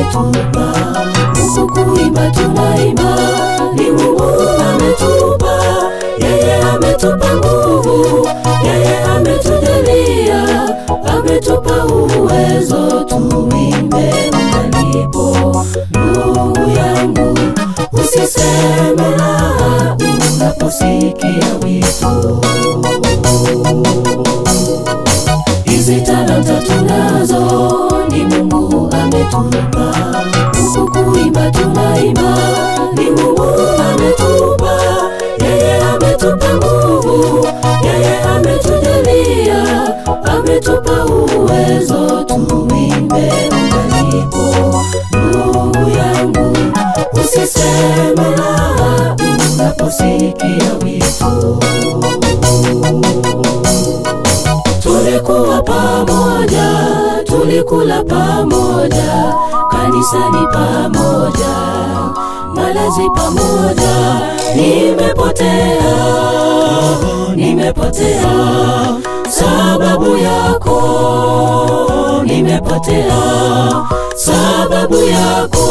ametupa huku kuimba tunaimba ni mungu ametupa yeye ametupa nguvu yeye ametujalia ametupa uwezo tuimbe ungalipo ndugu yangu usiseme la unaposikia wito hizi talanta tunazo ni mungu ametupa huku kuimba tunaimba ni mungu ametupa yeye ametupa nguvu yeye ametujalia ametupa uwezo tuimbe ungalipo ndugu yangu usiseme la unaposikia wito tulikuwa pamoja tulikula pamoja kanisani pamoja malazi pamoja nimepotea nimepotea sababu yako nimepotea sababu yako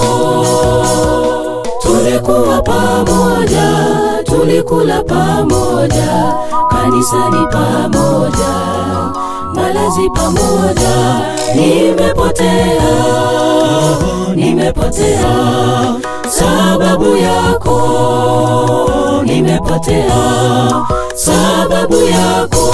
tulikuwa pamoja tulikula pamoja kanisani pamoja malazi pamoja nimepotea nimepotea sababu yako nimepotea sababu yako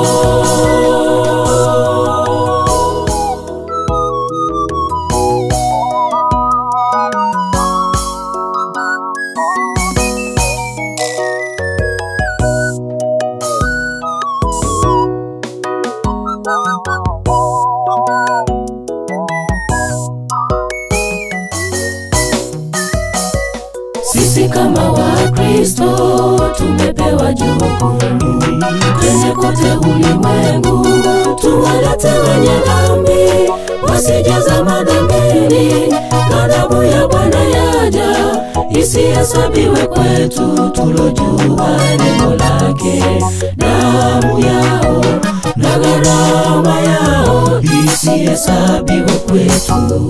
sisi kama wakristo tumepewa jukumu twende kote ulimwengu tuwalete wenye dhambi wasijaza madhambini ghadhabu ya bwana yaja isihesabiwe kwetu tulojua neno lake damu yao na gharama yao isihesabiwe kwetu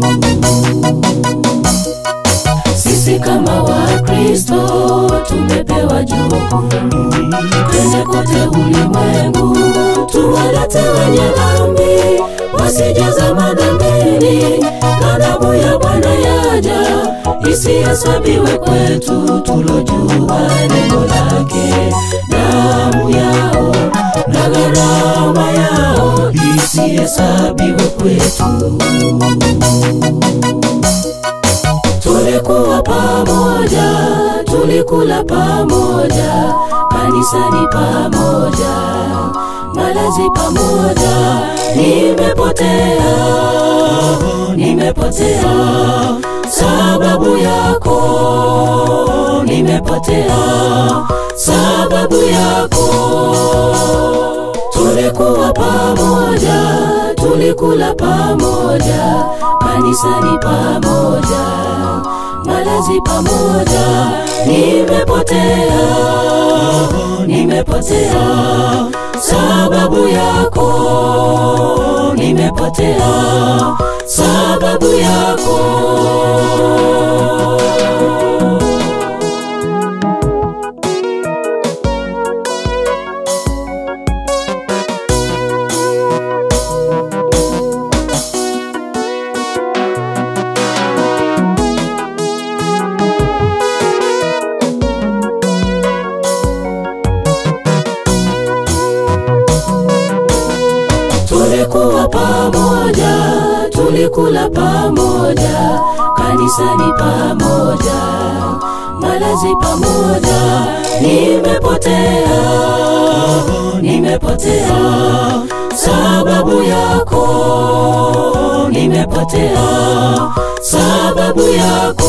sisi kama wakristo tumepewa jukumu twende kote ulimwengu tuwalete wenye dhambi wasijaza madhambini ghadhabu ya bwana yaja isihesabiwe kwetu tulojua neno lake damu yao na gharama yao isihesabiwe kwetu tulikuwa pamoja tulikula pamoja kanisani pamoja malazi pamoja nimepotea nimepotea sababu yako nimepotea sababu yako tulikuwa pamoja tulikula pamoja kanisani pamoja malazi pamoja nimepotea nimepotea sababu yako nimepotea sababu yako tulikuwa pamoja tulikula pamoja kanisani pamoja malazi pamoja nimepotea nimepotea sababu yako nimepotea sababu yako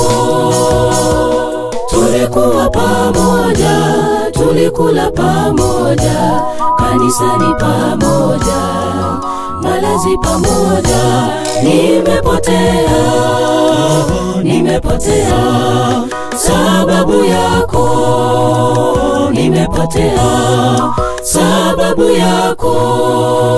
tulikuwa pamoja tulikula pamoja kanisani pamoja malazi pamoja nimepotea nimepotea sababu yako nimepotea sababu yako